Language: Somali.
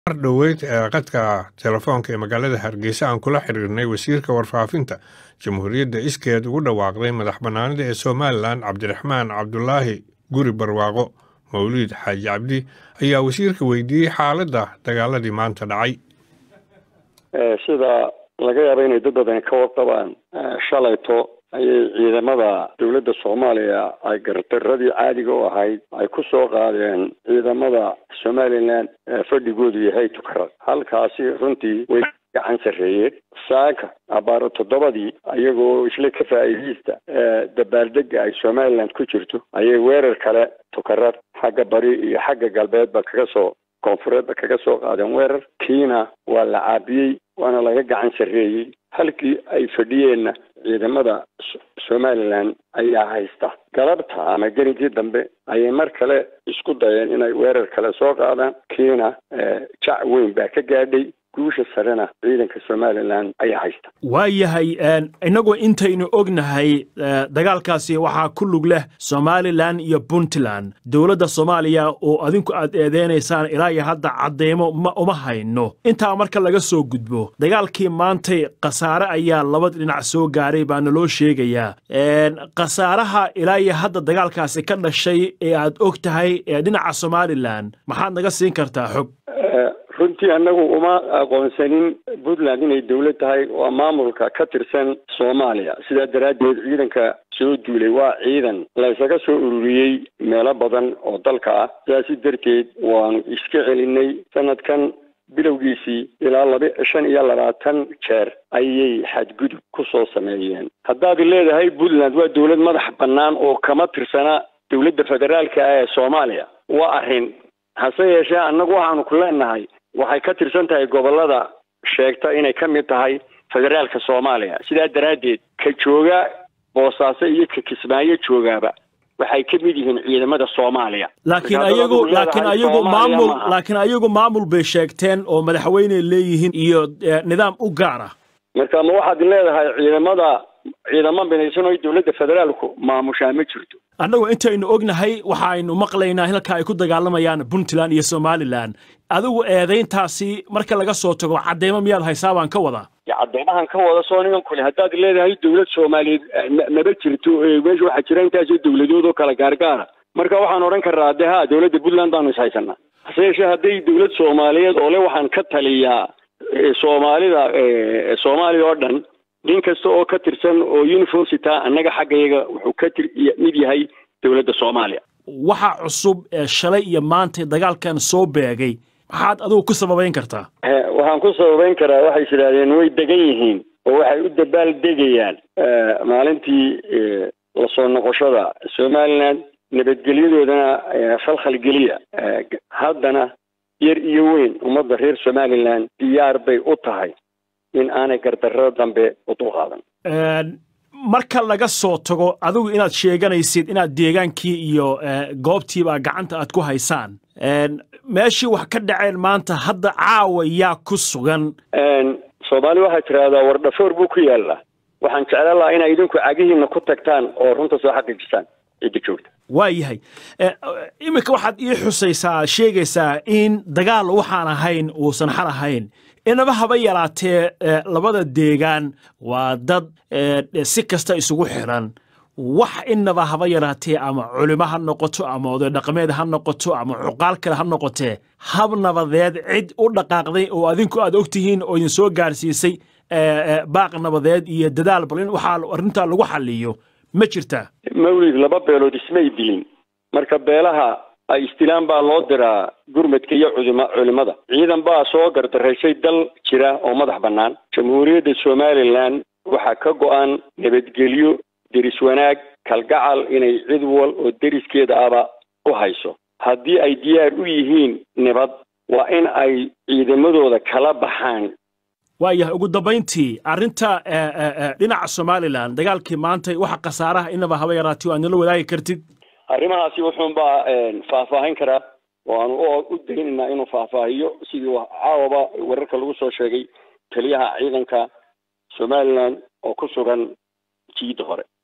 mar dhoweyd ee qadka telefoonka ee magaalada hargeysa aan kula xiriirnay wasiirka warfaafinta jamhuuriyadda iskeed ugu dhawaaqday madax bannaanida ee somalilan cabdiraxmaan cabdulaahi guri barwaaqo mawliid xaaji cabdi ayaa wasiirka weydiiyey xaaladda dagaaladii maanta dhacay sida laga yaabo inay dad badani ka warqabaan shalayto ayay ciidamada dowladda soomaaliya ay gardaradii caadiga u ahayd ay ku soo qaadeen ciidamada somalilan fadhigoodu yahay tukarad halkaasi runtii way gacan sarreeyeen saaka abaaro toddobadii ayagoo isla ka faa'iidaysta dabaaldega ay somaliland ku jirto ayay weerar kale tukarad xagga bari iyo xagga galbeedba kaga soo koonfureedba kaga soo qaadeen weerar kiina waa la caabiyey waana laga gacan sarreeyey halkii ay fadhiyeenna ciidamada somalilan ayaa haysta galabta ama geninkii dambe ayay mar kale isku dayeen inay weerar kale soo qaadaan kiina jac weyn baa ka gaadhay guusha sarena ciidanka somalilan ayaa haysta waa yahay innagoo intaynu ognahay dagaalkaasi waxaa ku lug leh somalilan iyo puntland dowladda soomaaliya oo adinku aad eedeynaysaan ilaa iyo hadda cadeymo ma uma hayno intaa marka laga soo gudbo dagaalkii maantay khasaare ayaa labada dhinac soo gaaray baana loo sheegayaa khasaaraha ilaa iyo hadda dagaalkaasi ka dhashay ee aad og tahay ee dhinaca somalilan maxaad naga siin kartaa xog runtii annagu uma aqoonsanin puntland inay dowlad tahay waa maamulka ka tirsan soomaaliya sidaa daraaddeed ciidanka soo duulay waa ciidan la ysaga soo ururiyey meelo badan oo dalka ah sidaasi darteed waanu iska celinay sanadkan bilowgiisii ilaa laba shan iyo labaatan jeer ayay xadgudub ku soo sameeyeen haddaad leedahay puntland waa dowlad madax bannaan oo kama tirsana dowladda federaalka ah ee soomaaliya waa arrin hase yeeshee annagu waxaanu ku leenahay waxay ka tirsan tahay gobollada sheegta inay ka mid tahay federaalka soomaaliya sidaa daraaddeed ka jooga boosaaso iyo ka kismaayo joogaaba waxay ka mid yihiin ciidamada soomaaliya laakiin ayagu laakiin ayagu maamul laakiin ayagu maamul bay sheegteen oo madaxweyney leeyihiin iyo nidaam u gaar ah marka ma waxaad leedahay ciidamada ciidamo binaysan oo dowladda federaalku maamushaa ma jirto annagu intaynu ognahay waxaynu maqlaynaa halka ay ku dagaalamayaan puntland iyo somalilan adigu eedayntaasi marka laga soo tago cadeymo miyaad haysaa baan ka wadaa cadeymahan ka wada soo niman kule haddaad leedahay dowlad soomaaliyeed maba jirto meesha waxaa jira intaasoo dowladood oo kala gaargaara marka waxaan odhan karnaa de ha dowladda puntland baanu is haysanaa hase yeeshee hadday dowlad soomaaliyeed oo le waxaan ka taliyaa soomaalida soomaaliya oo dhan nin kasta oo ka tirsan oo universita annaga xaggayaga wuxuu ka tir mid yahay dowladda soomaaliya waxa cusub ee shalay iyo maantay dagaalkan soo beegay maxaad adigu ku sababayn kartaa waxaan ku sababayn karaa waxay is idhahdeen way degan yihiin oo waxay u dabaal degayaan maalintii lasoo noqoshada somaliland nabadgelyadoodana khalkhal geliya haddana yar iyo weyn ummadda reer somaliland diyaar bay u tahay in aanay gardarro dambe u dulqaadan marka laga soo tago adigu inaad sheeganaysid inaad deegaankii iyo goobtiiba gacanta aad ku haysaan meeshii wax ka dhaceen maanta hadda caawa yaa ku sugan soomaali waxaa tidhaahdaa wardhafoor buu ku yaallaa waxaan jeclaan lahaa inay idinku cagihiina ku tagtaan oo runta soo xaqiijisaan cidda joogta waa yahay iminka waxaad ii xusaysaa sheegaysaa in dagaal waxaan ahayn uusan xal ahayn inaba haba yaraatee labada deegaan waa dad si kasta isugu xiran wax inaba haba yaraatee ama culimo ha noqoto ama oday dhaqameed ha noqoto ama cuqaal kale ha noqotee hab nabadeed cid u dhaqaaqday oo adinku aad ogtihiin oo idin soo gaarsiisay baaq nabadeed iyo dadaal bal in waxaa arrintaa lagu xaliyo ma jirtaa mawlid laba beelood ismay dilin marka beelaha ay istilaan baa loo diraa gurmadka iyo cudima culimada ciidan baa soo gardaraysay dal jira oo madax bannaan jamhuuriyadda somalilan waxaa ka go-an nabadgelyo deris wanaag kalgacal inay cid wal oo deriskeeda aba u hayso haddii ay diyaar u yihiin nabad waa in ay ciidamadooda kala baxaan waayahay ugu dambayntii arrinta dhinaca somalilan dagaalkii maantay waxa khasaaraha inaba haba yaraati aad nala wadaagi kartid arrimahaasi wuxuunbaa faahfaahin karaa waanu u daynaynaa inuu faahfaahiyo sidii caawaba wararka lagu soo sheegay taliyaha ciidanka somalilan oo ku sugan jiidda hore